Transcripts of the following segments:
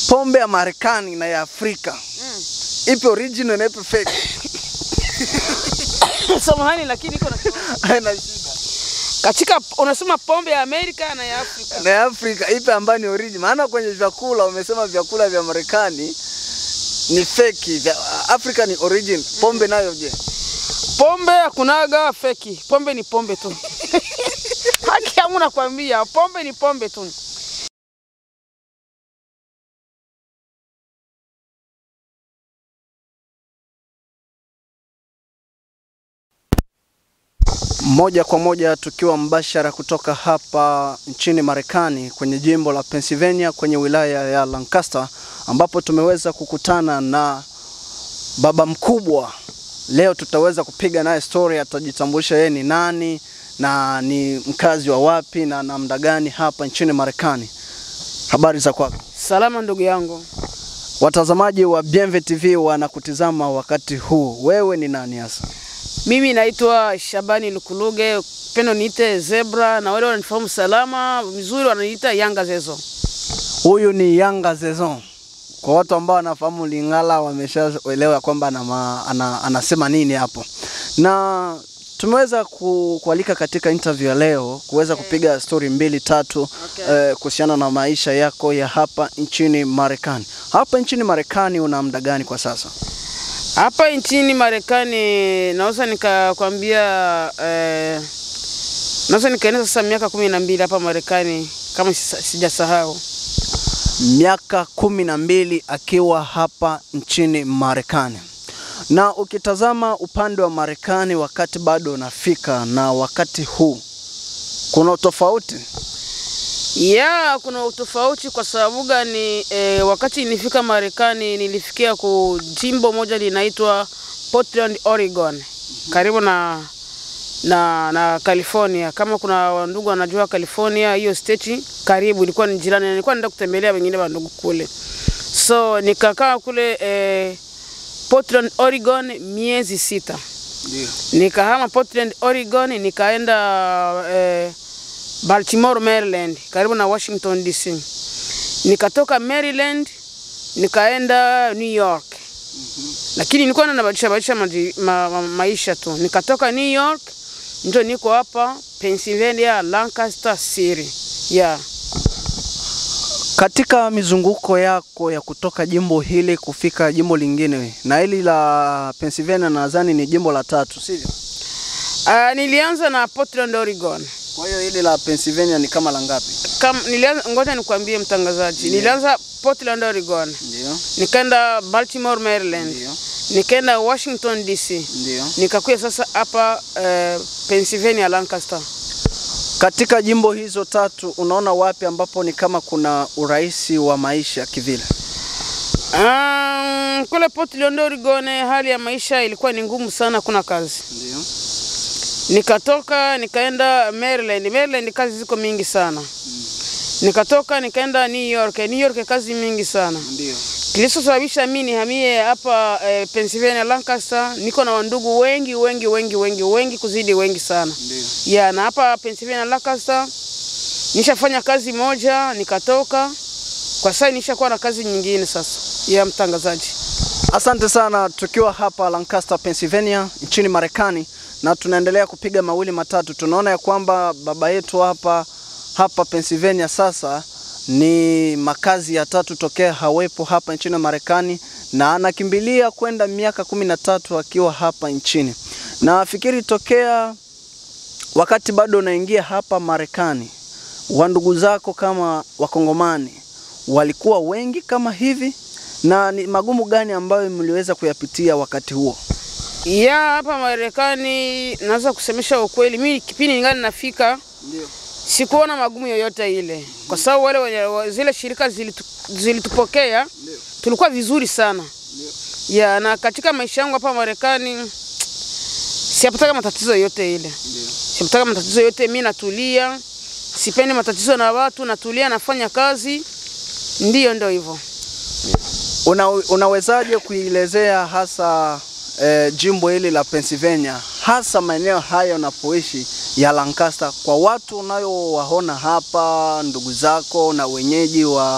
pombe ya Marekani na ya Afrika ipi original na ipi fake? Samahani, lakini iko na Haina shida. katika, unasema pombe ya Amerika na ya Afrika. Na ya Afrika ipi ambayo ni original? Maana kwenye vyakula umesema vyakula vya Marekani ni fake, vya Afrika ni original. Pombe nayo je? Pombe hakunaga feki, pombe ni pombe tu. Haki yangu nakwambia, pombe ni pombe tu. Moja kwa moja tukiwa mbashara kutoka hapa nchini Marekani kwenye jimbo la Pennsylvania kwenye wilaya ya Lancaster ambapo tumeweza kukutana na baba mkubwa. Leo tutaweza kupiga naye story, atajitambulisha yeye ni nani na ni mkazi wa wapi na namna gani hapa nchini Marekani. Habari za kwako? Salama ndugu yangu, Watazamaji wa Bienve TV wanakutizama wakati huu. Wewe ni nani hasa? mimi naitwa Shabani Lukuluge, pendo niite Zebra, na wale wananifahamu salama vizuri wananiita Yanga Zezo. Huyu ni Yanga Zezon. Kwa watu ambao wanafahamu Lingala wameshaelewa kwamba ana, ma- ana, anasema nini hapo, na tumeweza ku, kualika katika interview ya leo kuweza kupiga story mbili tatu Okay. eh, kuhusiana na maisha yako ya hapa nchini Marekani. Hapa nchini Marekani una muda gani kwa sasa? Hapa nchini Marekani naweza nikakwambia eh, naweza nikaenda sasa miaka kumi na mbili hapa Marekani kama sisa- sijasahau. miaka kumi na mbili akiwa hapa nchini Marekani. Na ukitazama upande wa Marekani wakati bado unafika na wakati huu kuna utofauti. Ya, kuna utofauti kwa sababu gani? E, wakati nilifika Marekani nilifikia ku jimbo moja linaitwa Portland, Oregon, karibu na na na California. Kama kuna wandugu wanajua California, hiyo state karibu, ilikuwa ni jirani, na nilikuwa naenda kutembelea wengine wandugu kule, so nikakaa kule e, Portland, Oregon miezi sita. Ndio. Nikahama Portland, Oregon, nikaenda eh, Baltimore, Maryland, karibu na Washington DC. Nikatoka Maryland nikaenda New York. Lakini nilikuwa nabadilisha badilisha maji- ma, ma, maisha tu. Nikatoka New York ndio niko hapa Pennsylvania, Lancaster City. Yeah. Katika mizunguko yako ya kutoka jimbo hili kufika jimbo lingine, na hili la Pennsylvania nadhani ni jimbo la tatu, sivyo? Uh, nilianza na Portland, Oregon. Kwa hiyo hili la Pennsylvania ni kama la ngapi? Kam, nilianza, ngoja nikwambie mtangazaji. Nilianza Portland, Oregon. Ndio, Nikaenda Baltimore, Maryland. ndio, nikaenda Washington DC, ndio. nikakuya sasa hapa uh, Pennsylvania Lancaster. Katika jimbo hizo tatu unaona wapi ambapo ni kama kuna urahisi wa maisha kivile? Um, kule Portland Oregon hali ya maisha ilikuwa ni ngumu sana, kuna kazi. Ndio. Nikatoka nikaenda Maryland. Maryland kazi ziko mingi sana. Nikatoka nikaenda New York. New York kazi mingi sana. Ndio. Kilichosababisha mimi nihamie hapa eh, Pennsylvania Lancaster, niko na wandugu wengi wengi wengi wengi wengi kuzidi wengi sana. Ndio. ya na hapa Pennsylvania Lancaster nishafanya kazi moja nikatoka. Kwa sasa nishakuwa na kazi nyingine sasa ya mtangazaji. Asante sana, tukiwa hapa Lancaster, Pennsylvania nchini Marekani, na tunaendelea kupiga mawili matatu. Tunaona ya kwamba baba yetu hapa hapa Pennsylvania sasa ni makazi ya tatu tokea hawepo hapa nchini Marekani, na anakimbilia kwenda miaka kumi na tatu akiwa hapa nchini. Na fikiri tokea wakati bado unaingia hapa Marekani, wandugu zako kama Wakongomani walikuwa wengi kama hivi, na ni magumu gani ambayo mliweza kuyapitia wakati huo? Ya hapa Marekani naweza kusemesha ukweli, mimi kipindi ningali nafika Ndio. sikuona magumu yoyote ile, kwa sababu wale wenye wa- zile shirika zilitu, zilitupokea tulikuwa vizuri sana ya na katika maisha yangu hapa Marekani siyapataka matatizo yoyote ile, siyapataka matatizo yote. Mimi natulia, sipendi matatizo na watu, natulia, nafanya kazi, ndiyo ndio hivyo. Una, unawezaje kuielezea hasa eh, jimbo hili la Pennsylvania hasa maeneo haya unapoishi ya Lancaster kwa watu unayowaona hapa, ndugu zako na wenyeji wa,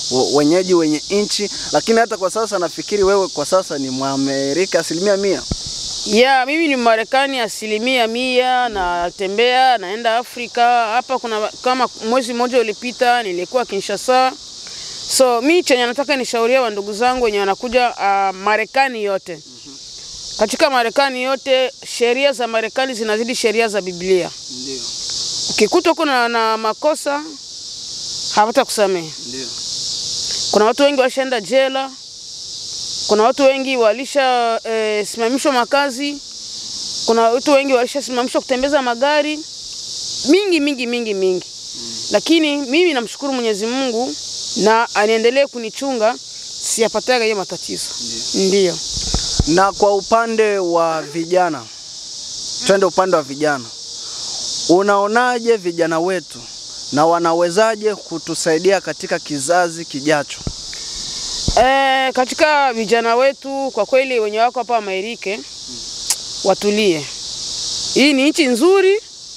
w- wenyeji wenye nchi, lakini hata kwa sasa nafikiri wewe kwa sasa ni Mwamerika asilimia mia. Ya, mimi ni Marekani asilimia mia, natembea naenda Afrika. Hapa kuna kama mwezi mmoja ulipita nilikuwa Kinshasa. So mi chenye nataka nishauria wa ndugu zangu wenye wanakuja uh, Marekani yote. Katika Marekani yote sheria za Marekani zinazidi sheria za Biblia. Ndio, Ukikuta kuna na makosa hawata kusamehe. ndio. Kuna watu wengi walishaenda jela, kuna watu wengi walisha eh, simamishwa makazi, kuna watu wengi walishasimamishwa kutembeza magari mingi mingi mingi mingi, lakini mimi namshukuru Mwenyezi Mungu na aniendelee kunichunga siyapataga hiyo matatizo. Ndio. Na kwa upande wa vijana, twende upande wa vijana, unaonaje vijana wetu na wanawezaje kutusaidia katika kizazi kijacho? E, katika vijana wetu kwa kweli wenye wako hapa Amerika watulie. Hii ni nchi nzuri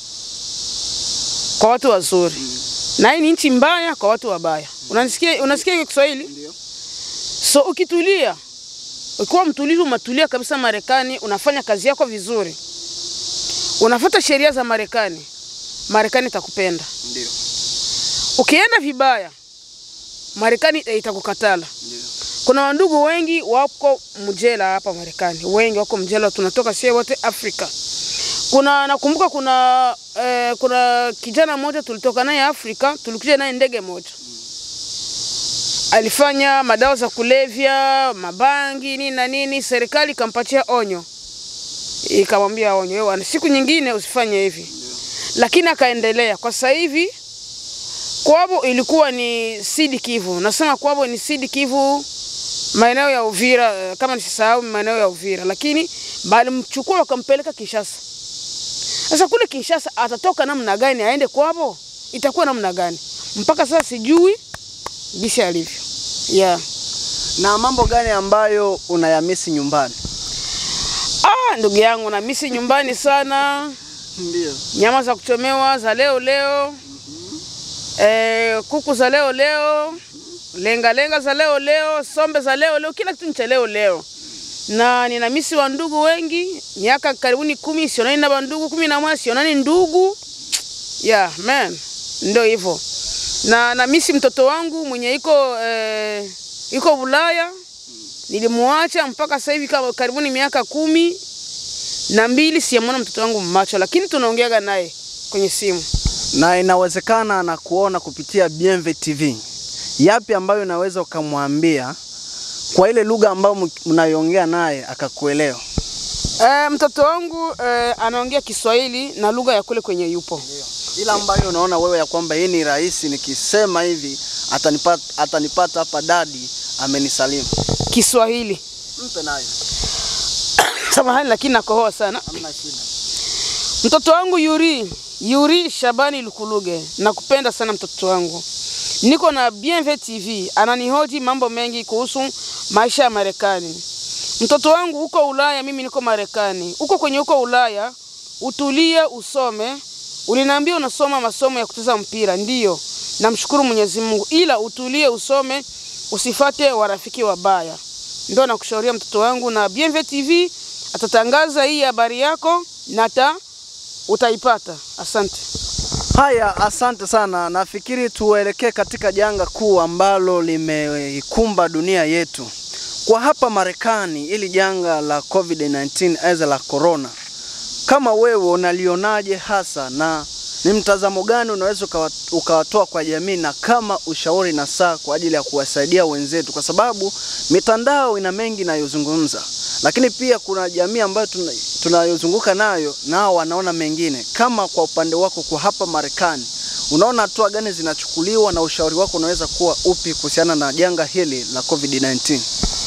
kwa watu wazuri na hii ni nchi mbaya kwa watu wabaya. Unasikia, unasikia hiyo Kiswahili? Ndio. So ukitulia, ukiwa mtulivu, umetulia kabisa Marekani, unafanya kazi yako vizuri, unafuata sheria za Marekani, Marekani itakupenda. Ndio. Ukienda vibaya, Marekani itakukatala. Ndio. Kuna wandugu wengi wako mjela hapa Marekani, wengi wako mjela, tunatoka sie wote Afrika. Kuna nakumbuka kuna eh, kuna kijana mmoja tulitoka naye Afrika, tulikuja naye ndege moja, alifanya madawa za kulevya, mabangi nini na nini, serikali ikampatia onyo, ikamwambia onyo, wewe ana- siku nyingine usifanye hivi, lakini akaendelea. Kwa sasa hivi kwabo ilikuwa ni Sud Kivu, nasema kwabo ni Sud Kivu maeneo ya Uvira, eh, kama nisisahau maeneo ya Uvira, lakini balimchukua wakampeleka Kinshasa. Sasa kule Kinshasa atatoka namna gani aende kwabo? Itakuwa namna gani? Mpaka sasa sijui jinsi alivyo. Yeah. Na mambo gani ambayo unayamisi nyumbani? Ah, ndugu yangu na misi nyumbani sana, Ndio. nyama za kuchomewa za leo leo, eh, kuku za leo leo, lenga lenga za leo leo, sombe za leo leo, kila kitu ni cha leo leo. Na nina misi wa ndugu wengi, miaka karibuni kumi sionani na bandugu kumi na moja sionani ndugu. Yeah, man, ndio hivyo. Na na misi mtoto wangu mwenye iko eh, iko Ulaya, nilimuacha mpaka sasa hivi kama karibuni miaka kumi na mbili siyamwona mtoto wangu macho, lakini tunaongeaga naye kwenye simu. Na inawezekana na kuona kupitia BMV TV. Yapi ambayo unaweza ukamwambia kwa ile lugha ambayo m- mnayoongea naye akakuelewa? E, mtoto wangu e, anaongea Kiswahili na lugha ya kule kwenye yupo. Ila ambayo unaona wewe ya kwamba hii ni rahisi, nikisema hivi atanipata, atanipata hapa dadi amenisalimu. Kiswahili. Mpe nayo, Samahani lakini nakohoa sana. hamna shida. Mtoto wangu Yuri, Yuri Shabani Lukuluge, nakupenda sana mtoto wangu. Niko na BMV TV, ananihoji mambo mengi kuhusu maisha ya Marekani. Mtoto wangu uko Ulaya, mimi niko Marekani. Uko kwenye uko Ulaya, utulie usome. Uliniambia unasoma masomo ya kucheza mpira, ndiyo. Namshukuru Mwenyezi Mungu, ila utulie usome, usifate warafiki wabaya. Ndio nakushauria mtoto wangu, na BMV TV atatangaza hii habari yako na ta utaipata. Asante. Haya, asante sana. Nafikiri tuelekee katika janga kuu ambalo limeikumba dunia yetu kwa hapa Marekani, ili janga la COVID-19 aidha la corona. Kama wewe unalionaje hasa na ni mtazamo gani unaweza ukawa- ukawatoa kwa jamii na kama ushauri na saa kwa ajili ya kuwasaidia wenzetu, kwa sababu mitandao ina mengi inayozungumza, lakini pia kuna jamii ambayo tuna- tunayozunguka nayo nao wanaona mengine. Kama kwa upande wako kwa hapa Marekani, unaona hatua gani zinachukuliwa na ushauri wako unaweza kuwa upi kuhusiana na janga hili la COVID-19?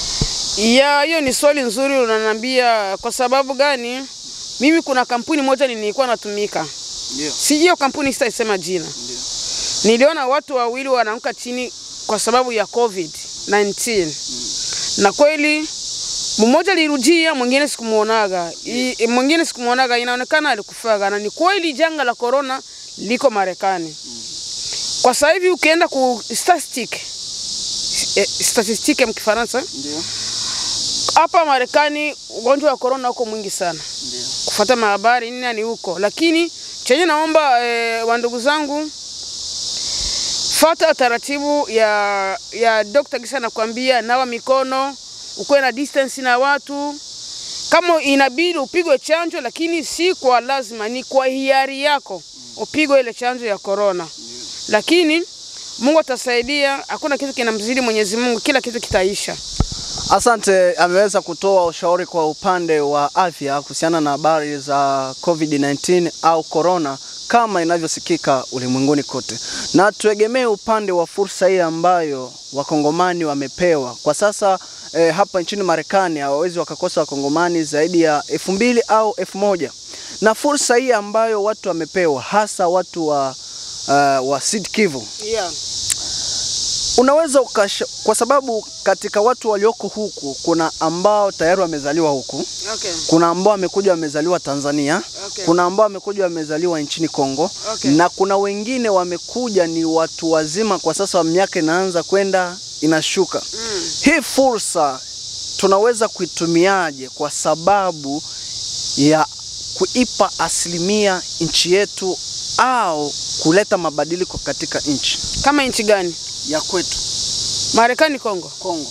Ya, hiyo ni swali nzuri unaniambia. Kwa sababu gani? Mimi kuna kampuni moja nilikuwa natumika, Ndio. si hiyo kampuni sitaisema jina. Niliona watu wawili wanaanguka chini kwa sababu ya COVID-19 na kweli mmoja alirudia, mwingine sikumuonaga, I- mwingine sikumuonaga, inaonekana alikufaga, na ni kweli janga la corona liko Marekani. Kwa sasa hivi ukienda ku statistic eh, statistique ya Kifaransa. Ndio. Hapa Marekani ugonjwa wa corona uko mwingi sana, Ndio. kufuata mahabari nini ni huko, lakini chenye naomba eh, wandugu zangu fata taratibu ya ya Dr. Gisa nakwambia, nawa mikono, ukuwe na distance na watu. Kama inabidi upigwe chanjo, lakini si kwa lazima, ni kwa hiari yako upigwe ile chanjo ya corona. Lakini Mungu atasaidia, hakuna kitu kinamzidi Mwenyezi Mungu, kila kitu kitaisha. Asante, ameweza kutoa ushauri kwa upande wa afya kuhusiana na habari za COVID-19 au corona kama inavyosikika ulimwenguni kote, na tuegemee upande wa fursa hii ambayo wakongomani wamepewa kwa sasa. Eh, hapa nchini Marekani hawawezi wakakosa wakongomani zaidi ya elfu mbili au elfu moja na fursa hii ambayo watu wamepewa hasa watu wa, uh, wa Sud Kivu Yeah. unaweza ukasha, kwa sababu katika watu walioko huku kuna ambao tayari wamezaliwa huku, Okay. kuna ambao wamekuja wamezaliwa Tanzania, Okay. kuna ambao wamekuja wamezaliwa nchini Kongo Okay. na kuna wengine wamekuja ni watu wazima, kwa sasa miaka inaanza kwenda inashuka. Mm. Hii fursa tunaweza kuitumiaje kwa sababu ya kuipa asilimia nchi yetu au kuleta mabadiliko katika nchi Kama nchi gani? ya kwetu Marekani, Kongo? Kongo?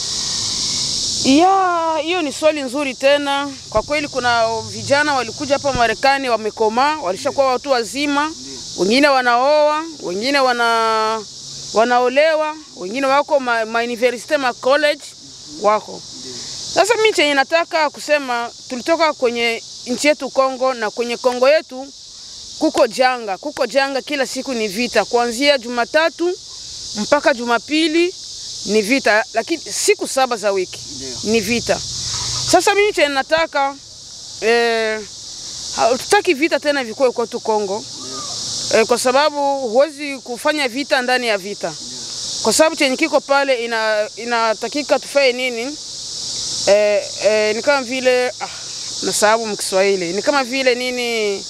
Ya, hiyo ni swali nzuri tena. Kwa kweli kuna vijana walikuja hapa Marekani wamekomaa, walishakuwa watu wazima, wengine wanaoa, wengine wana wanaolewa, wengine wako ma, ma university ma college wako. Sasa mimi chenye nataka kusema, tulitoka kwenye nchi yetu Kongo, na kwenye Kongo yetu kuko janga, kuko janga, kila siku ni vita, kuanzia Jumatatu mpaka Jumapili ni vita, lakini siku saba za wiki Ndio. ni vita. Sasa mimi chenye nataka eh, hatutaki vita tena vikuwe kwetu Kongo eh, kwa sababu huwezi kufanya vita ndani ya vita, kwa sababu chenye kiko pale ina inatakika tufanye nini? Eh, eh, ni kama vile ah, nasababu mkiswahili ni kama vile nini,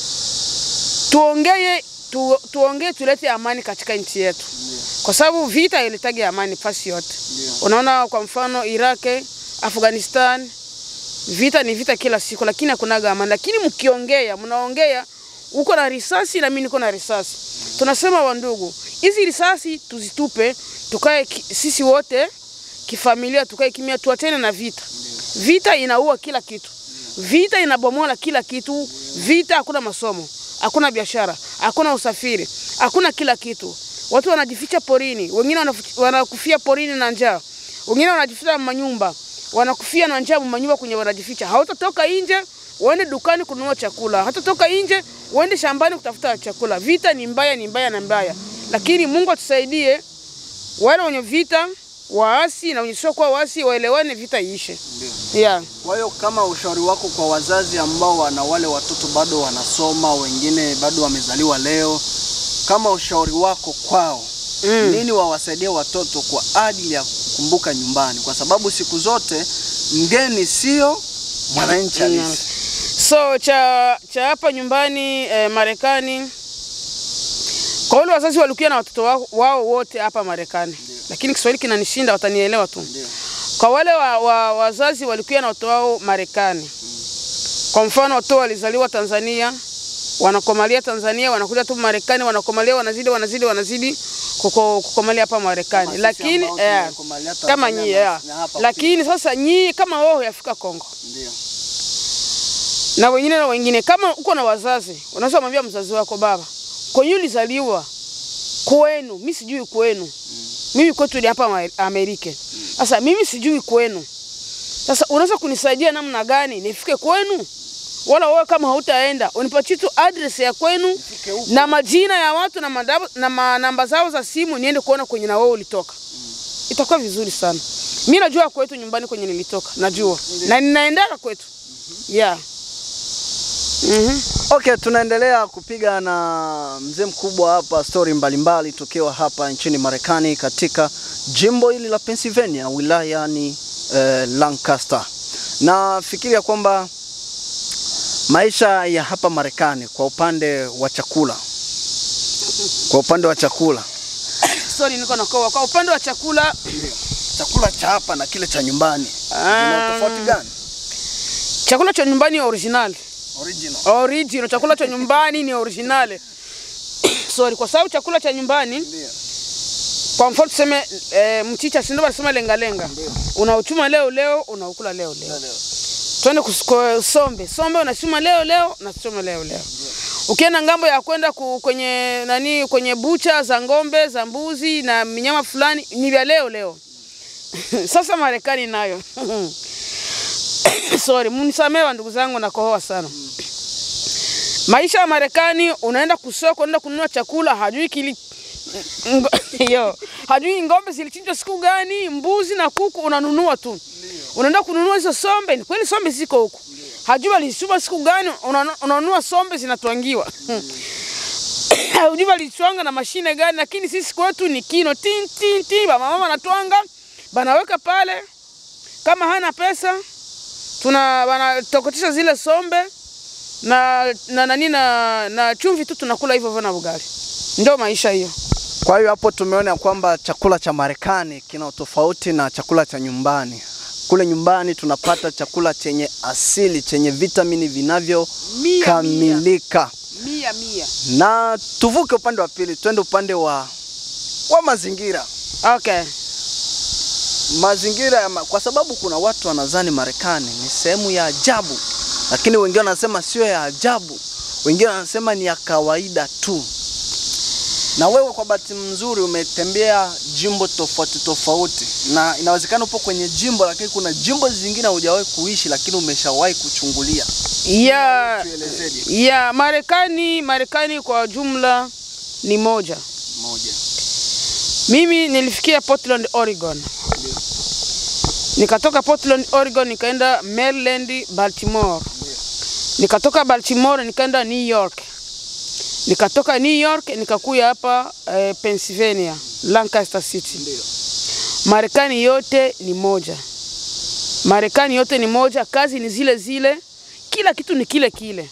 tuongee tu, tuongee tulete amani katika nchi yetu kwa sababu vita ilitagi amani fasi yote. Unaona, kwa mfano Iraq, Afghanistan, vita ni vita kila siku, lakini hakunaga amani. Lakini mkiongea, mnaongea uko na risasi na mimi niko na risasi, tunasema wandugu, hizi risasi tuzitupe, tukae ki- sisi wote kifamilia, tukae kimya, tuachane na vita. Vita inaua kila kitu, vita inabomola kila kitu, vita hakuna masomo, hakuna biashara, hakuna usafiri, hakuna kila kitu. Watu wanajificha porini, wengine wanafu- wanakufia porini na njaa, wengine wanajificha manyumba, wanakufia na njaa manyumba kwenye wanajificha. Hautatoka nje uende dukani kununua chakula, hatatoka nje uende shambani kutafuta chakula. Vita ni mbaya, ni mbaya na mbaya, lakini Mungu atusaidie wale wenye vita waasi na wenye sio kuwa waasi waelewane, vita iishe. Yeah. Kwa hiyo kama ushauri wako kwa wazazi ambao wana wale watoto bado wanasoma, wengine bado wamezaliwa leo, kama ushauri wako kwao Mm. nini wawasaidie watoto kwa ajili ya kukumbuka nyumbani, kwa sababu siku zote mgeni sio mwananchi halisi. So cha cha hapa nyumbani eh, Marekani, kwa wale wazazi walikuwa na watoto wao, wao wote hapa Marekani, lakini Kiswahili kinanishinda, watanielewa tu. Ndio. Kwa wale wa, wa, wazazi walikuwa na watoto wao Marekani, kwa mfano watoto walizaliwa Tanzania, wanakomalia Tanzania, wanakuja tu Marekani, wanakomalia, wanazidi wanazidi wanazidi kuko, kukomalia hapa Marekani, Kama sisi lakini ambao eh, tumekomalia kama Tanzania nyie na- yeah. na hapa Lakini sasa nyie kama wao yafika Kongo Ndio. na wengine na wengine, kama uko na wazazi, unaweza kumwambia mzazi wako, baba, kwenye ulizaliwa kwenu, mimi sijui kwenu, mimi kwetu ni hapa Ma- Amerika. Sasa mimi sijui kwenu, sasa unaweza kunisaidia namna gani nifike kwenu? Wala wewe kama hautaenda unipatie tu address ya kwenu na majina ya watu na, madabu, na ma, namba zao za simu, niende kuona kwenye na wewe ulitoka. Itakuwa vizuri sana. Mimi najua kwetu nyumbani kwenye nilitoka, najua na ninaendaga kwetu yeah. Mhm. Okay, tunaendelea kupiga na mzee mkubwa hapa stori mbalimbali tukiwa hapa nchini Marekani katika jimbo hili la Pennsylvania wilayani eh, Lancaster. Nafikiria kwamba maisha ya hapa Marekani kwa upande wa chakula, kwa upande wa chakula sorry, niko nakoa. Kwa upande wa chakula Chakula cha hapa na kile cha nyumbani zina Ah. tofauti gani? chakula cha nyumbani ni original. Original. Original, chakula cha nyumbani ni original. sorry, kwa sababu chakula cha nyumbani Ndio. kwa mfano tuseme e, mchicha si ndio wanasema lenga lenga. Unauchuma leo leo, unaukula leo leo. Leo. Twende kus- kwa sombe. Sombe unachuma leo leo, unachuma leo leo. Ukienda ngambo ya kwenda ku- kwenye nani kwenye bucha za ng'ombe, za mbuzi na minyama fulani ni vya leo leo. Sasa Marekani nayo. Sorry, mnisamee wa ndugu zangu nakohoa sana. Maisha ya Marekani unaenda kusoko, unaenda kununua chakula, hajui kili Ngo- yo hajui ng'ombe zilichinjwa siku gani, mbuzi na kuku unanunua tu. Unaenda kununua hizo sombe, ni kweli sombe ziko huku. Hajui walichuma siku gani, unanu- unanunua sombe zinatwangiwa. Hajui walichwanga na mashine gani, lakini sisi kwetu ni kino tin tin tin, ba mama wanatwanga, banaweka pale. Kama hana pesa, tuna banatokotesha zile sombe na na nani na, na chumvi tu tunakula hivyo hivyo na ugali. Ndio maisha hiyo. Kwa hiyo hapo tumeona ya kwamba chakula cha Marekani kina utofauti na chakula cha nyumbani. Kule nyumbani tunapata chakula chenye asili, chenye vitamini vinavyokamilika. Mia mia. Na tuvuke upande wa pili, twende upande wa wa mazingira. Okay. Mazingira ya ma... kwa sababu kuna watu wanadhani Marekani ni sehemu ya ajabu, lakini wengine wanasema sio ya ajabu, wengine wanasema ni ya kawaida tu. Na wewe kwa bahati mzuri umetembea jimbo tofauti tofauti, na inawezekana upo kwenye jimbo, lakini kuna jimbo zingine hujawahi kuishi, lakini umeshawahi kuchungulia. Ya Tuelezeje? ya Marekani, Marekani kwa jumla ni moja. Moja. Mimi nilifikia Portland, Oregon. Nikatoka Portland, Oregon nikaenda Maryland, Baltimore. Nikatoka Baltimore nikaenda New York. Nikatoka New York nikakuya hapa eh, Pennsylvania, Lancaster City. Ndio. Marekani yote ni moja. Marekani yote ni moja, kazi ni zile zile, kila kitu ni kile kile.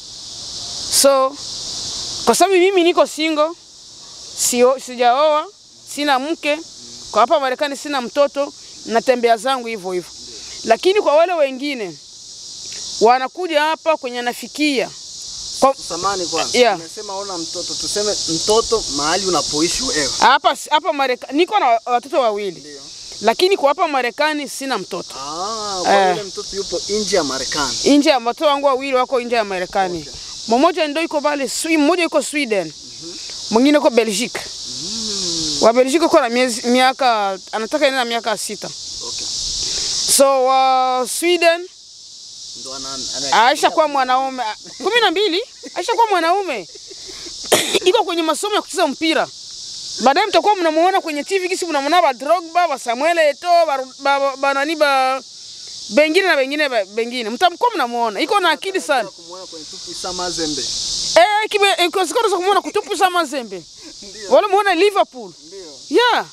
So kwa sababu mimi niko single, sio sijaoa, sina mke, kwa hapa Marekani sina mtoto, natembea zangu hivyo hivyo. Lakini kwa wale wengine wanakuja hapa kwenye nafikia kwa, Samani kwanza. Yeah. Umesema ona mtoto, tuseme mtoto mahali unapoishi wewe. hapa hapa Marekani niko na watoto wawili, Ndio. lakini kwa hapa Marekani sina mtoto. Ah, kwa Eh. yule mtoto yupo nje ya Marekani. nje ya watoto wangu wawili wako nje ya Marekani. Mmoja ndio iko pale Swi, mmoja yuko Sweden. Mwingine yuko Belgique. Wa Belgique uko na miezi miaka anataka ina miaka sita. Okay. So wa Sweden Ndo ana, ana Aisha kuwa mwanaume kumi na mbili Aisha kuwa mwanaume iko kwenye masomo ya kucheza mpira. Baadaye mtakuwa mnamuona kwenye TV kisi mnamuona ba Drogba, ba Samuel Eto'o, ba, ba, ba, ba nani ba bengine na bengine ba- bengine. Mtamkuwa mnamuona. Iko na akili sana. kumuona kwenye tupu Isa Mazembe. Eh, kibe ikosikoro za kumuona kutupu za Mazembe. Ndio. Wala muona Liverpool. Ndio. Yeah.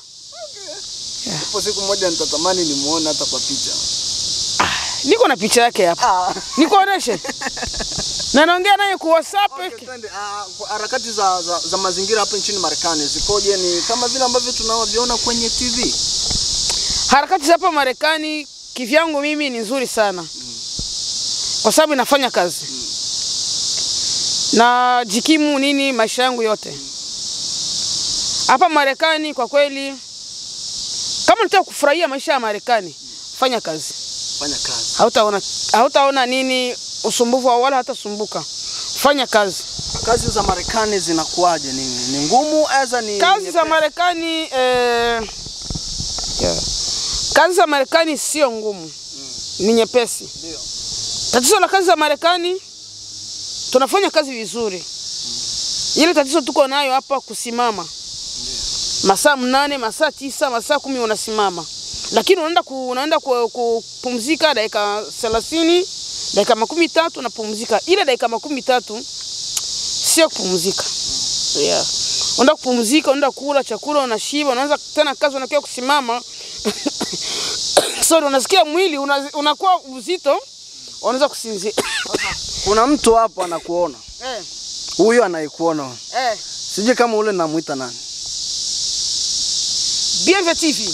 Ipo siku moja nitatamani nimuone hata kwa picha. Niko na picha yake hapa. Ah. Nikuoneshe. Na naongea naye kwa WhatsApp. Okay, twende. Ah, kwa harakati za, za, za mazingira hapa nchini Marekani zikoje? Ni kama vile ambavyo tunavyoona kwenye TV. Harakati za hapa Marekani kivyangu mimi ni nzuri sana. Kwa sababu inafanya kazi. Na jikimu nini maisha yangu yote. Hapa Marekani kwa kweli kama unataka kufurahia maisha ya Marekani, fanya kazi. Fanya kazi. Hautaona hautaona nini usumbufu wala hatasumbuka. Fanya kazi. Kazi za Marekani zinakuwaje? Ni, ni ngumu aza ni Kazi za nyepesi? Marekani eh, yeah. Kazi za Marekani sio ngumu, ni nyepesi. Ndio. Tatizo la kazi za Marekani, tunafanya kazi vizuri. Ile tatizo tuko nayo hapa kusimama masaa mnane, masaa tisa, masaa kumi unasimama, lakini unaenda ku, unaenda ku- kupumzika dakika thelathini, dakika makumi tatu unapumzika. Ile dakika makumi tatu sio kupumzika. Yeah. Unaenda kupumzika, unaenda kula chakula, unashiba, unaanza tena kazi, unakia kusimama sorry, unasikia mwili una, unakuwa uzito, unaweza kusinzia Kuna mtu hapo anakuona. eh, Huyu anayekuona. eh. Sijui kama ule namuita nani. Bienve TV.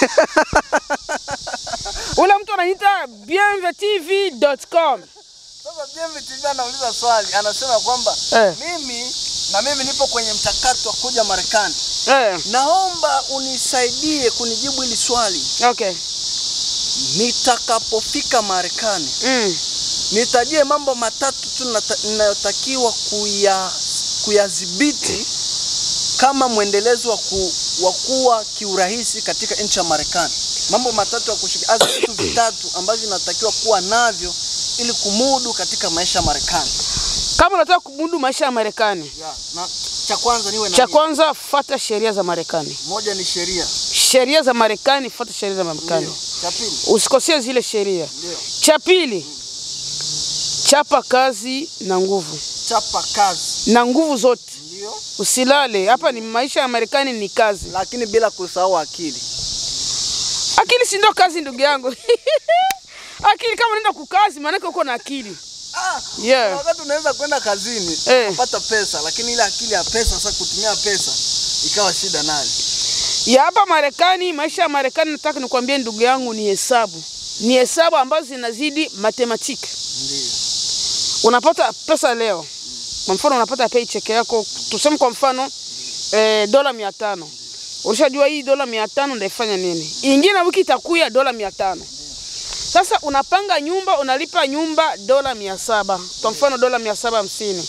Ule mtu anaita bienvetv.com. Sasa Bienve TV anauliza swali, anasema kwamba Eh. mimi na mimi nipo kwenye mchakato wa kuja Marekani. Eh, Naomba unisaidie kunijibu hili swali. okay. Nitakapofika Marekani, Mm. nitajie mambo matatu tu nata- ninayotakiwa kuya kuyadhibiti kama mwendelezo wa, ku, wa kuwa kiurahisi katika nchi ya Marekani. Mambo matatu ya kushika, hasa vitu vitatu ambavyo natakiwa kuwa navyo ili kumudu katika maisha ya Marekani. Kama unataka kumudu maisha ya Marekani, Ya, na cha kwanza niwe na cha nini? kwanza fata sheria za Marekani. moja ni sheria. Sheria za Marekani, fata sheria za Marekani. Ndio. Cha pili. Usikosee zile sheria. Ndio. Cha pili, chapa kazi na nguvu, Chapa kazi. na nguvu zote, Ndio. usilale. Hapa ni maisha ya Marekani, ni kazi. Lakini bila kusahau akili. Akili si ndio kazi, ndugu yangu. akili kama unaenda kukazi, maanake uko na akili. Ah, Yeah. kuna wakati unaweza kwenda kazini Eh. kupata pesa, lakini ile akili ya pesa sasa kutumia pesa ikawa shida nayo. ya hapa Marekani, maisha ya Marekani, nataka nikwambie ndugu yangu, ni hesabu, ni hesabu ambazo zinazidi matematiki. Ndio. Unapata pesa leo, kwa mfano unapata paycheck yako, tuseme kwa mfano eh, dola mia tano. Ulishajua hii dola mia tano ndaifanya nini? Ingine wiki itakuya dola mia tano. Sasa unapanga nyumba, unalipa nyumba dola mia saba, kwa mfano dola mia saba hamsini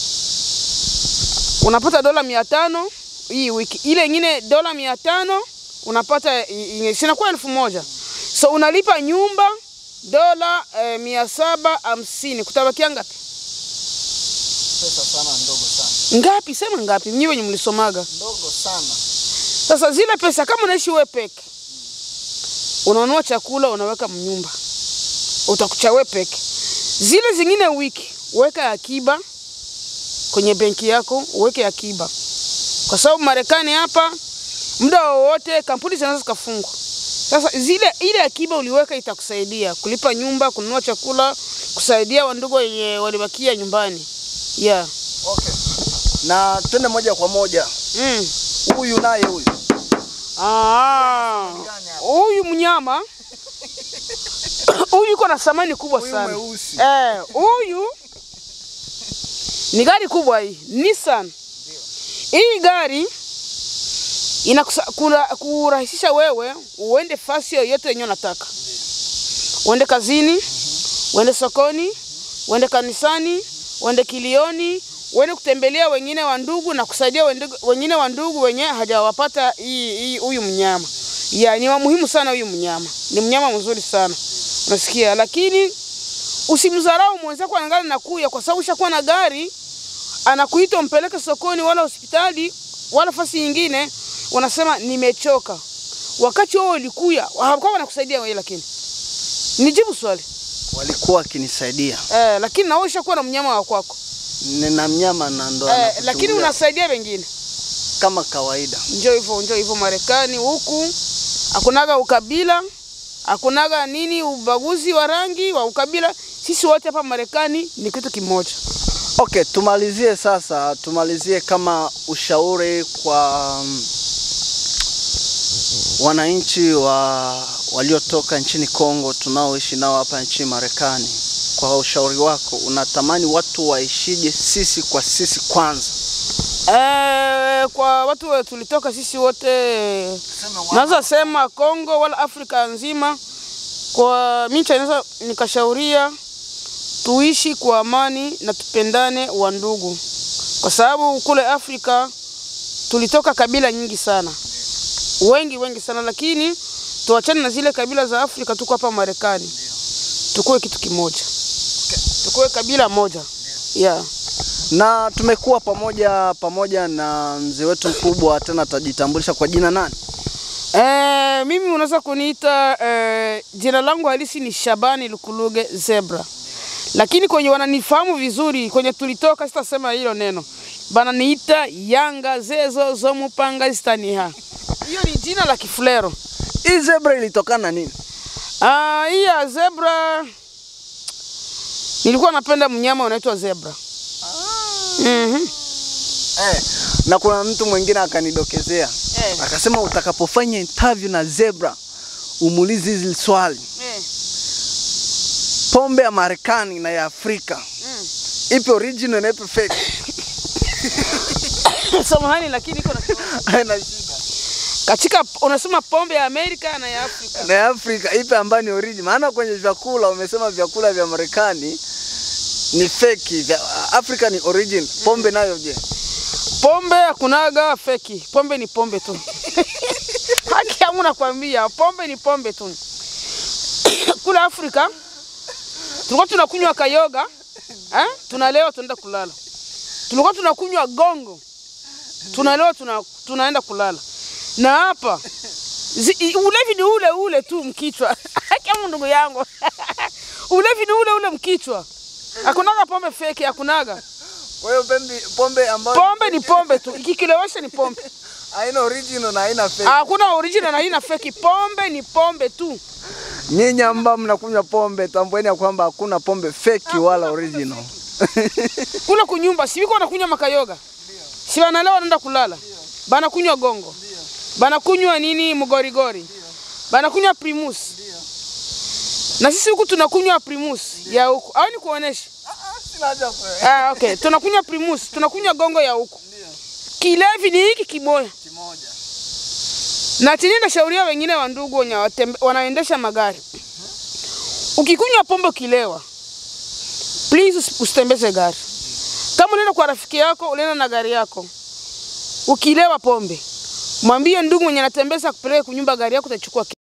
unapata dola mia tano hii wiki, ile ingine dola mia tano unapata i- i- sinakuwa elfu moja so unalipa nyumba dola eh, mia saba hamsini kutabakia ngapi? Pesa sana ndogo sana. Ngapi? Sema ngapi, mnyi wenye mlisomaga. Ndogo sana. Sasa zile pesa kama unaishi wewe peke, unanunua chakula unaweka mnyumba, utakucha wewe peke. Zile zingine wiki weka akiba kwenye benki yako, uweke akiba, kwa sababu Marekani hapa muda wowote kampuni zinaweza zikafungwa. Sasa zile ile akiba uliweka itakusaidia kulipa nyumba, kununua chakula, kusaidia wandugu wenye walibakia nyumbani. Yeah. Okay. Na twende moja kwa moja. Mm. Huyu naye huyu. Ah, huyu mnyama huyu yuko na thamani kubwa Huyu sana. mweusi. Eh, huyu ni gari kubwa hii, Nissan. Hii gari inakurahisisha wewe uende fasi yoyote yenye unataka, uende kazini, uende sokoni, uende kanisani, uende kilioni, uende kutembelea wengine wa ndugu na kusaidia wendugu- wengine wa ndugu wenye hajawapata hii hii- huyu mnyama. Ya, ni wa muhimu sana huyu mnyama, ni mnyama mzuri sana, unasikia. Lakini usimdharau mwenzako angali nakuya, kwa sababu ushakuwa na gari anakuita umpeleke sokoni wala hospitali wala fasi nyingine, wanasema nimechoka. Wakati wao ulikuya hawakuwa wanakusaidia wewe, lakini nijibu swali Walikuwa wakinisaidia. eh, lakini na wewe ushakuwa na mnyama wa kwako Nina mnyama na ndo eh, anakuchungulia lakini unasaidia wengine. kama kawaida. Njoo hivyo, njoo hivyo. Marekani huku hakunaga ukabila, hakunaga nini ubaguzi wa rangi wa ukabila. Sisi wote hapa Marekani ni kitu kimoja. Okay, tumalizie sasa, tumalizie kama ushauri kwa mm, wananchi wa waliotoka nchini Kongo tunaoishi nao hapa nchini Marekani. Kwa ushauri wako, unatamani watu waishije sisi kwa sisi kwanza? Eh, kwa watu wa- tulitoka sisi wote naweza sema Kongo wala Afrika nzima, kwa mimi naweza nikashauria tuishi kwa amani na tupendane wa ndugu, kwa sababu kule Afrika tulitoka kabila nyingi sana, wengi wengi sana, lakini tuachane na zile kabila za Afrika, tuko hapa Marekani, tukuwe kitu kimoja, tukuwe kabila moja yeah. Na tumekuwa pamoja pamoja na mzee wetu mkubwa, tena atajitambulisha kwa jina nani? Eh, mimi unaweza kuniita eh, jina langu halisi ni Shabani Lukuluge Zebra, lakini kwenye wananifahamu vizuri, kwenye tulitoka, sitasema hilo neno, bananiita Yanga Zezo Zomupanga Zitaniha. Hiyo ni jina la Kifulero. Hii zebra ilitokana na nini? Ah, hii ya zebra nilikuwa napenda mnyama unaitwa zebra. Mhm. Eh, na kuna mtu mwingine akanidokezea Eh. akasema utakapofanya interview na Zebra umuulize hizi swali, Eh. pombe ya Marekani na ya Afrika Mm. ipi original na ipi fake? Samahani lakini iko na Haina shida. katika unasema pombe ya Amerika na ya Afrika. Na ya Afrika ipi ambayo ni original? Maana kwenye vyakula umesema vyakula vya Marekani ni fake, vya Afrika ni original. Pombe nayo je? Pombe hakunaga feki, pombe ni pombe tu. Haki yangu nakwambia, pombe ni pombe tu. Kule Afrika tulikuwa tunakunywa kayoga eh? Tunalewa tunaenda kulala. Tulikuwa tunakunywa gongo, tunalewa tuna, tunaenda kulala. Na hapa zi, i- ulevi ni ule ule tu mkichwa. Haki yangu ndugu yangu, ulevi ni ule ule mkichwa. Hakunaga pombe feki, hakunaga. Kwa hiyo pombe, pombe ambayo Pombe ni pombe tu, ikikilewesha ni pombe. haina original na haina fake. Hakuna original na haina feki. Pombe ni pombe tu. Nyinyi ambao mnakunywa pombe, tambueni ya kwamba hakuna pombe fake wala original. Kule kunyumba si wiko wanakunywa makayoga, si wanalewa wanaenda kulala, banakunywa gongo, banakunywa nini mgorigori, banakunywa primus, na sisi huku tunakunywa primus ya huku, au ni kuonesha? Sina haja kwa Ah, okay. Tunakunywa primus, tunakunywa gongo ya huku. Kilevi ni hiki kimoya. kimoja. na chini nashauria wengine wa ndugu wenye watembe- wanaendesha magari, ukikunywa pombe ukilewa, please usi- usitembeze gari. Kama unaenda kwa rafiki yako, unaenda na gari yako, ukilewa pombe, mwambie ndugu mwenye anatembeza akupeleke kunyumba gari yako, utachukua